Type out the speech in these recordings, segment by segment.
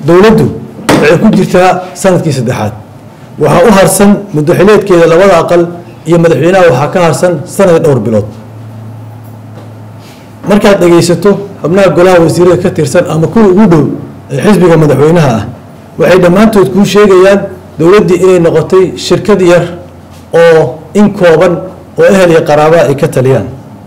dowladdu waxay ku jirtaa sanadkii saddexaad waxaa u harsan muddaxileedkeeda labada aqal iyo madaxweynaha waxaa ka harsan sanad dhowr bilood markaad dhegaysato xubnaha golaha wasiirada ka tirsan ama kuwa ugu dhow ee xisbiga madaxweynaha ah waxay dhammaantood kuu sheegayaan dowladdii inay noqotay shirkad yar oo in kooban oo ehel iyo qaraabaa ay ka taliyaan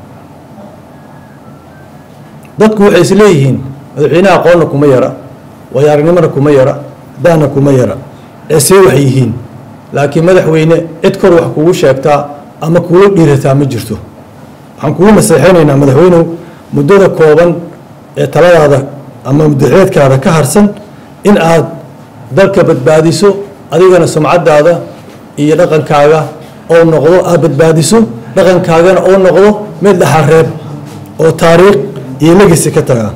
dadku waxay is leeyihiin madaxweynaha aqoonna kuma yara waayo aragnimona kuma yara daana kuma yara ee see wax yihiin laakiin madaxweyne cid kor wax kugu sheegtaa ama kuula dhiirataa ma jirto waxaan kugu naseexaynaynaa madaxweynew muddada kooban ee taladaada ama muddaxileedkaada ka harsan in aad dalka badbaadiso adigana sumcadaada iyo dhaqankaaga oo noqdo aad badbaadiso dhaqankaagana oo noqdo mid dhaxareeb oo taariikh iyo legisi ka taga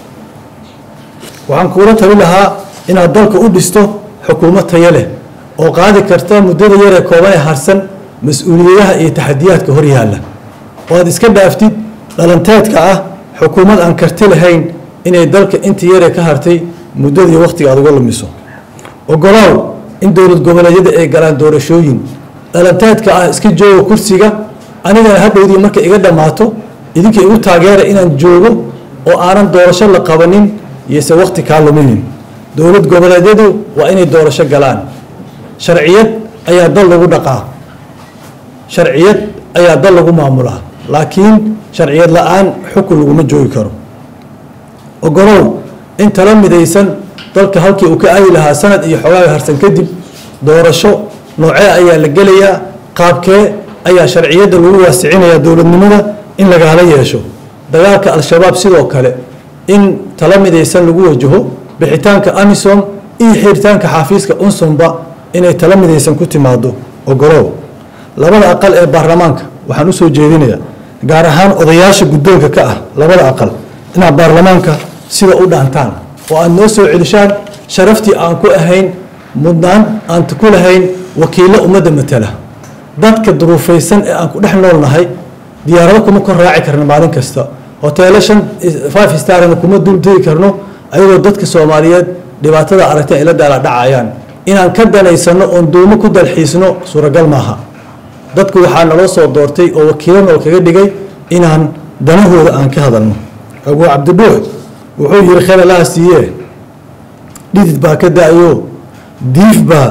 waxaan kuula tali lahaa inaad dalka u dhisto xukuumad tayo leh oo qaadi karta muddada yaree kooban ee harsan mas-uuliyadaha iyo taxadiyaadka hor yaalla oo aad iska dhaaftid dhalanteedka ah xukuumad aan karti lahayn inay dalka intii yaree ka hartay muddadii wakhtiga aad uga lumiso ogolaaw in dowlad goboleedyada ay galaan doorashooyin dhalanteedka ah iska jooga kursiga anigana hadhowdii markay iga dhammaato idinka igu taageera inaan joogo oo aanan doorasho la qabanin iyose wakhti kaa luminin dowlad goboleedyadu waa inay doorasho galaan sharciyad ayaa dal lagu dhaqaa sharciyad ayaa dal lagu maamulaa laakiin sharciyad la-aan xukun laguma joogi karo ogolow in tala midaysan dalka halkii uu ka aadi lahaa sanad iyo xogaaga harsan kadib doorasho noocee ayaa la gelayaa qaabkee ayaa sharciyadda lagu waasicinayaa dowladnimada in lagaala yeesho dagaalka al-shabaab sidoo kale in tala midaysan lagu wajaho bixitaanka amisom iyo xiritaanka xafiiska unsumba inay tala midaysan ku timaado ogolow labada aqal ee baarlamaanka waxaan usoo jeedinayaa gaar ahaan odayaasha guddoonka ka ah labada aqal inaad baarlamaanka sida u dhaantaan oo aad noo soo celishaan sharaftii aan ku ahayn mudnaan aan ku lahayn wakiillo ummadda matala dadka duruufaysan ee aan ku dhex noolnahay diyaarado kuma kor raaci karno maalin kasta hoteelo shan five starna kuma duldegi karno ayagoo dadka soomaaliyeed dhibaatada aragta ay la daala dhacayaan inaan ka danaysano oon duumo ku dalxiisno suuragal maaha dadku waxaa naloo soo doortay oo wakiilo noo kaga dhigay inaan danahooda aan ka hadalno abuu cabdibuux wuxuu yiri khayr allaha siiye dhidid baa ka da-yo diif baa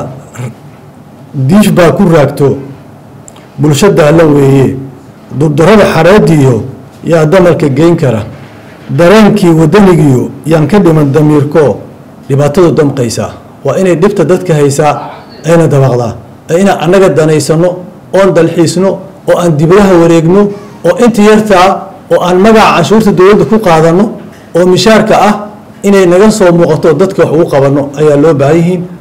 diif baa ku raagto bulsho daalla weeye dubdarada xareediyo yaa damalka geyn kara dareenkii wadanigiyo yaan ka dhiman damiirko dhibaatadu damqaysaa waa inay dhibta dadka haysaa ayna dabaqdaa ee inaan annaga danaysano oon dalxiisno oo aan dibadaha wareegno oo inta yartaa oo aan magaca canshuurta dowladda ku qaadano oo mishaarka ah inay naga soo muuqato dadka wax ugu qabanno ayaa loo baahan yihiin